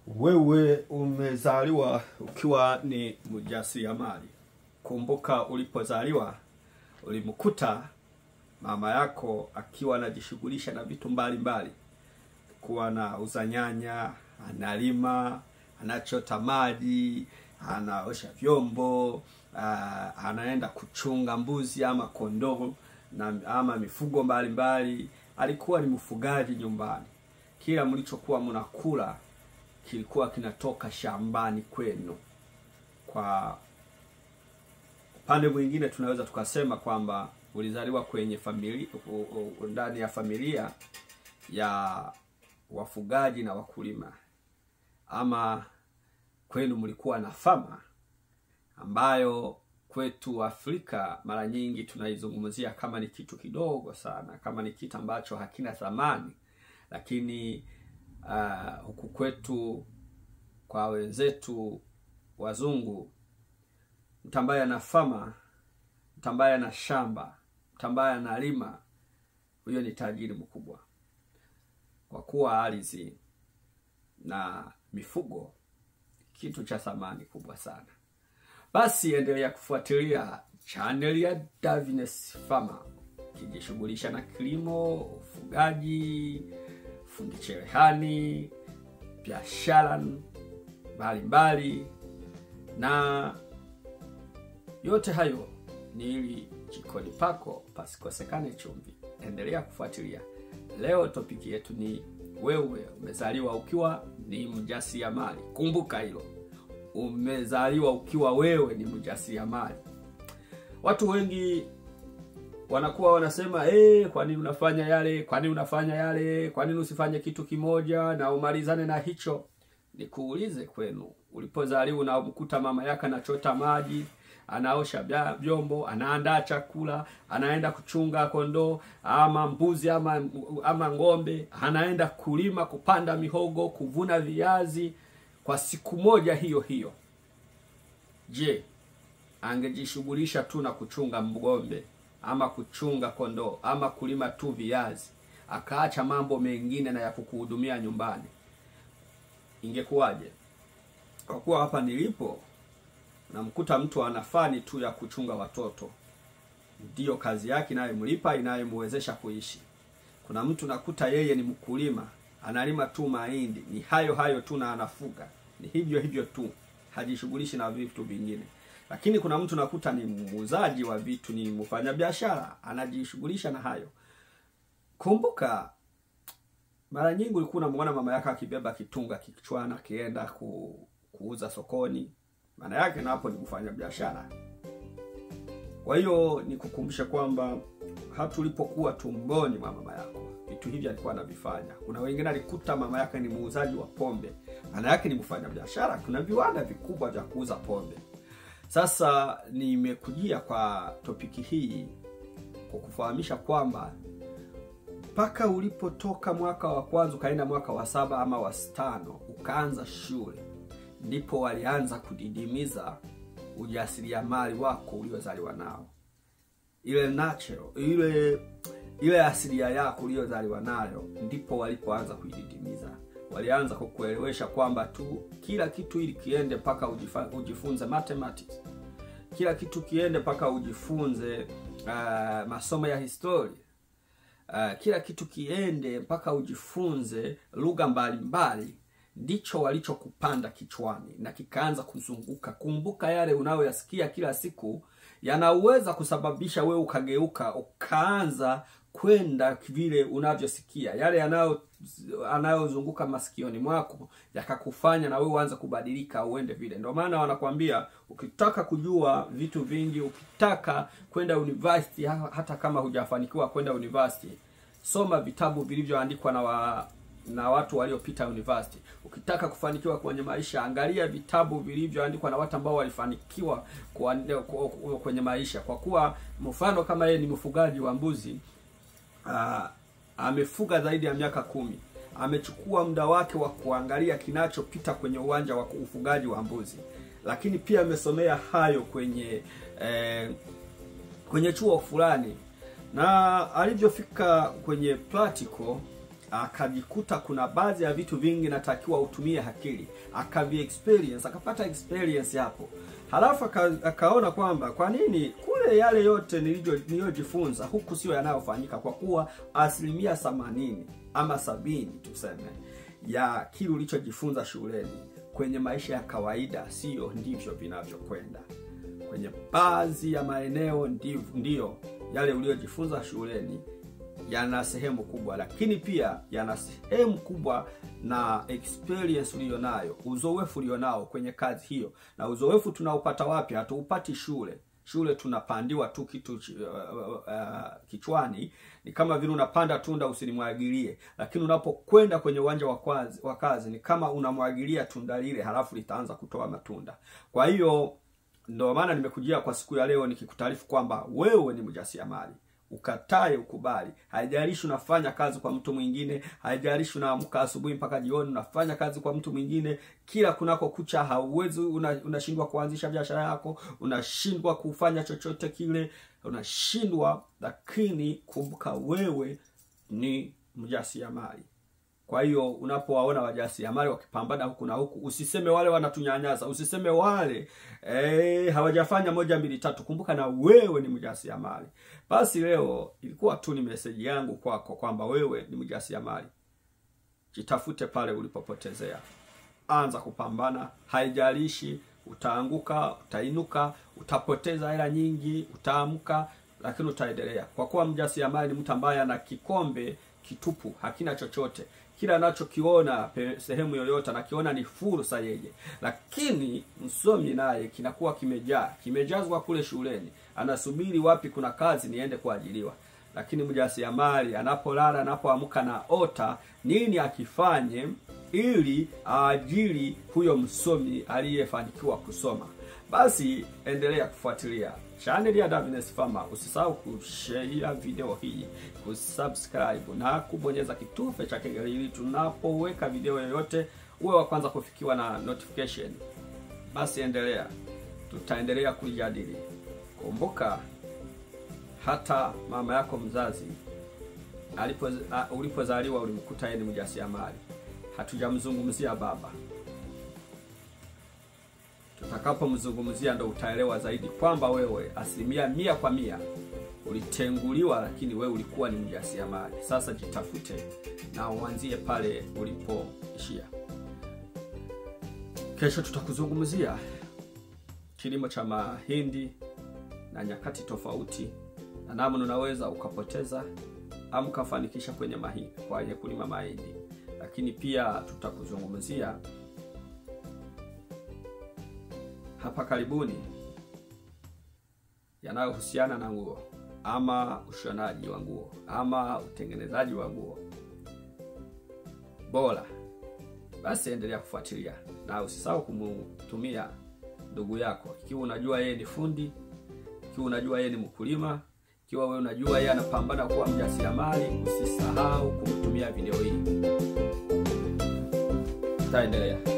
Wewe umezaliwa ukiwa ni mjasiriamali. Kumbuka ulipozaliwa ulimkuta mama yako akiwa anajishughulisha na vitu mbalimbali, kuwa na uza nyanya, analima, anachota maji, anaosha vyombo, aa, anaenda kuchunga mbuzi ama kondoo na ama mifugo mbalimbali. Alikuwa ni mfugaji nyumbani. Kila mlichokuwa mnakula kilikuwa kinatoka shambani kwenu. Kwa upande mwingine, tunaweza tukasema kwamba ulizaliwa kwenye familia, ndani ya familia ya wafugaji na wakulima, ama kwenu mlikuwa na fama ambayo kwetu Afrika mara nyingi tunaizungumzia kama ni kitu kidogo sana, kama ni kitu ambacho hakina thamani, lakini uh, huku kwetu kwa wenzetu wazungu, mtu ambaye ana fama, mtu ambaye ana shamba, mtu ambaye analima, huyo ni tajiri mkubwa, kwa kuwa ardhi na mifugo kitu cha thamani kubwa sana. Basi endelea kufuatilia channel ya Davines Farmer kijishughulisha na kilimo, ufugaji, fundi cherehani, biashara mbalimbali, na yote hayo ni ili jikoni pako pasikosekane chumvi. Endelea kufuatilia. Leo topiki yetu ni wewe umezaliwa ukiwa ni mjasiriamali. Kumbuka hilo, umezaliwa ukiwa wewe ni mjasiriamali. Watu wengi wanakuwa wanasema eh, kwa nini unafanya yale? Kwa nini unafanya yale? Kwa nini usifanye kitu kimoja na umalizane na hicho? Nikuulize kwenu, ulipozaliwa unamkuta mama yake anachota maji, anaosha vyombo, anaandaa chakula, anaenda kuchunga kondoo ama mbuzi ama, ama ng'ombe, anaenda kulima, kupanda mihogo, kuvuna viazi kwa siku moja hiyo hiyo. Je, angejishughulisha tu na kuchunga ng'ombe ama kuchunga kondoo ama kulima tu viazi, akaacha mambo mengine na ya kukuhudumia nyumbani, ingekuwaje? Kwa kuwa hapa nilipo namkuta mtu ana fani tu ya kuchunga watoto, ndiyo kazi yake inayomlipa inayomwezesha kuishi. Kuna mtu nakuta yeye ni mkulima, analima tu mahindi, ni hayo hayo tu na anafuga, ni hivyo hivyo tu, hajishughulishi na vitu vingine. Lakini kuna mtu nakuta ni muuzaji wa vitu, ni mfanyabiashara, anajishughulisha na hayo. Kumbuka mara nyingi ulikuwa unamwona mama yake akibeba kitunga kichwani akienda ku, kuuza sokoni maana yake na hapo ni kufanya biashara. Kwa hiyo nikukumbusha kwamba hata ulipokuwa tumboni mwa mama yako vitu hivi alikuwa anavifanya. Kuna wengine alikuta mama yake ni muuzaji wa pombe, maana yake ni mfanya biashara. Kuna viwanda vikubwa vya kuuza pombe. Sasa nimekujia kwa topiki hii kwa kufahamisha kwamba mpaka ulipotoka mwaka wa kwanza ukaenda mwaka wa saba ama wa tano ukaanza shule ndipo walianza kudidimiza ujasiriamali wako uliozaliwa nao, ile natural, ile ile asilia yako uliyozaliwa nayo, ndipo walipoanza kuididimiza. Walianza kukuelewesha kwamba tu kila kitu ili kiende mpaka ujifunze mathematics, kila kitu kiende mpaka ujifunze uh, masomo ya historia uh, kila kitu kiende mpaka ujifunze lugha mbalimbali ndicho walichokupanda kichwani na kikaanza kuzunguka. Kumbuka, yale unayoyasikia kila siku yanaweza kusababisha wewe ukageuka ukaanza kwenda vile unavyosikia. Yale yanayo anayozunguka masikioni mwako yakakufanya na wewe uanze kubadilika, uende vile. Ndio maana wanakwambia ukitaka kujua vitu vingi, ukitaka kwenda university, hata kama hujafanikiwa kwenda university, soma vitabu vilivyoandikwa na wa na watu waliopita university. Ukitaka kufanikiwa kwenye maisha, angalia vitabu vilivyoandikwa na watu ambao walifanikiwa kwenye maisha. Kwa kuwa mfano kama yeye ni mfugaji wa mbuzi aa, amefuga zaidi ya miaka kumi, amechukua muda wake wa kuangalia kinachopita kwenye uwanja wa ufugaji wa mbuzi, lakini pia amesomea hayo kwenye eh, kwenye chuo fulani, na alivyofika kwenye practical akajikuta kuna baadhi ya vitu vingi natakiwa utumie akili, akavi experience akapata experience hapo, halafu aka, akaona kwamba kwa nini kule yale yote nilijo- niliyojifunza huku sio yanayofanyika, kwa kuwa asilimia themanini ama sabini tuseme ya kile ulichojifunza shuleni kwenye maisha ya kawaida sio ndivyo vinavyokwenda kwenye baadhi ya maeneo ndiyo, ndiyo yale uliyojifunza shuleni yana sehemu kubwa, lakini pia yana sehemu kubwa na experience uliyonayo, uzoefu ulionao kwenye kazi hiyo. Na uzoefu tunaupata wapi? Hatuupati shule. Shule tunapandiwa tu kitu uh, uh, kichwani, ni kama vile unapanda tunda usilimwagilie, lakini unapokwenda kwenye uwanja wa kazi, wa kazi ni kama unamwagilia tunda lile, halafu litaanza kutoa matunda. Kwa hiyo ndio maana nimekujia kwa siku ya leo nikikutaarifu kwamba wewe ni mjasiriamali ukatae ukubali. Haijalishi unafanya kazi kwa mtu mwingine, haijalishi unaamka asubuhi mpaka jioni unafanya kazi kwa mtu mwingine, kila kunako kucha hauwezi, una- unashindwa kuanzisha biashara yako, unashindwa kufanya chochote kile, unashindwa. Lakini kumbuka, wewe ni mjasiriamali. Kwa hiyo unapowaona wajasiriamali wakipambana huku na huku, usiseme wale wanatunyanyasa, usiseme wale eh, hawajafanya moja mbili tatu. Kumbuka na wewe ni mjasiriamali. Basi leo ilikuwa tu ni meseji yangu kwako kwamba wewe ni mjasiriamali. Jitafute pale ulipopotezea, anza kupambana. Haijalishi utaanguka, utainuka, utapoteza hela nyingi, utaamka, lakini utaendelea, kwa kuwa mjasiriamali ni mtu ambaye ana kikombe kitupu, hakina chochote. Kila anachokiona pe- sehemu yoyote anakiona ni fursa yeye, lakini msomi naye kinakuwa kimejaa, kimejazwa kule shuleni, anasubiri wapi kuna kazi niende kuajiliwa lakini mjasiriamali anapolala anapoamka na ota nini akifanye ili aajiri huyo msomi aliyefanikiwa kusoma. Basi endelea kufuatilia chaneli ya Davines Farmer. Usisahau kushare video hii, kusubscribe na kubonyeza kitufe cha kengele ili tunapoweka video yoyote uwe wa kwanza kufikiwa na notification. Basi endelea, tutaendelea kulijadili. Kumbuka hata mama yako mzazi alipo a- ulipozaliwa ulimkuta yeye ni mjasiriamali. Hatujamzungumzia baba. Tutakapomzungumzia ndo utaelewa zaidi kwamba wewe asilimia mia kwa mia ulitenguliwa, lakini wewe ulikuwa ni mjasiriamali. Sasa jitafute na uanzie pale ulipoishia. Kesho tutakuzungumzia kilimo cha mahindi na nyakati tofauti na namna unaweza ukapoteza au ukafanikisha kwenye mahindi kwenye kulima mahindi, lakini pia tutakuzungumzia hapa karibuni yanayohusiana na nguo ama ushonaji wa nguo ama utengenezaji wa nguo bora. Basi endelea kufuatilia na usisahau kumtumia ndugu yako, ikiwa unajua yeye ni fundi, ikiwa unajua yeye ni mkulima, ikiwa wewe unajua yeye anapambana kuwa mjasiriamali, usisahau kumtumia video hii. Tutaendelea.